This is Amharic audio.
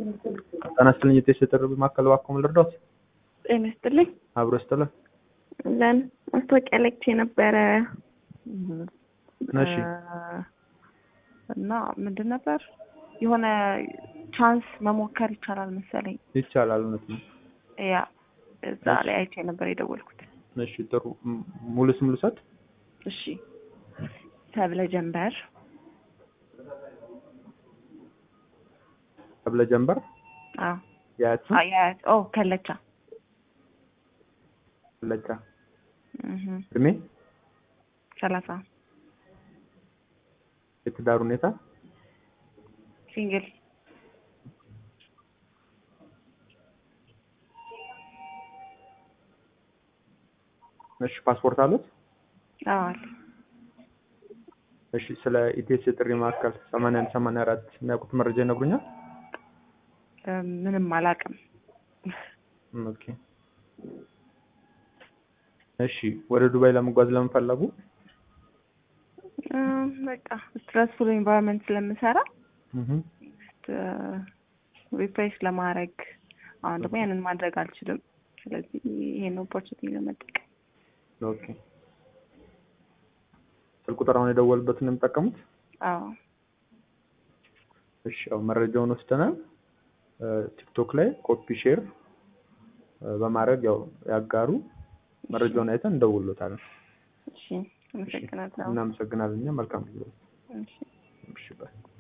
ጤና ይስጥልኝ የጤና ጥሪ ማዕከል እባክዎ ምን ልርዳዎት? ጤና ይስጥልኝ። አብሮ ይስጥልን። ለን ማስታወቂያ ለክቼ ነበረ እሺ እና ምንድን ነበር የሆነ ቻንስ መሞከር ይቻላል መሰለኝ። ይቻላል፣ እውነት ነው። ያ እዛ ላይ አይቼ ነበር የደወልኩት። እሺ ጥሩ። ም- ሙሉ ስም ልውሰድ? እሺ ሰብለ ጀንበር ተብለ ጀንበር አዎ የአያት ስም? አ- ያ- ኦ ከለቻ ለጫ እህ እድሜ፣ ሰላሳ የትዳር ሁኔታ፣ ሲንግል እሺ ፓስፖርት አሉት? አዎ አለ። እሺ ስለ ኢቴስ የጥሪ ማዕከል 81 84 የሚያውቁት መረጃ ይነግሩኛል? እም፣ ምንም አላውቅም። ም፣ ኦኬ እሺ ወደ ዱባይ ለመጓዝ ለምን ፈለጉ? እም፣ በቃ ስትረስፉል ኤንቫይሮንመንት ስለምሰራ እህ ሪፍሬሽ ለማድረግ አሁን ደግሞ ያንን ማድረግ አልችልም። ስለዚህ ይሄን ኦፖርቹኒቲ ለመጠቀም ኦኬ ስልክ ቁጥር አሁን የደወሉበትን ነው የሚጠቀሙት? አዎ እሺ ያው መረጃውን ወስደናል። ቲክቶክ ላይ ኮፒ ሼር በማድረግ ያው ያጋሩ። መረጃውን አይተን እንደውሎታለን። እሺ አመሰግናለሁ። እናመሰግናለን። እኛ መልካም ጊዜ። እሺ እሺ ባይ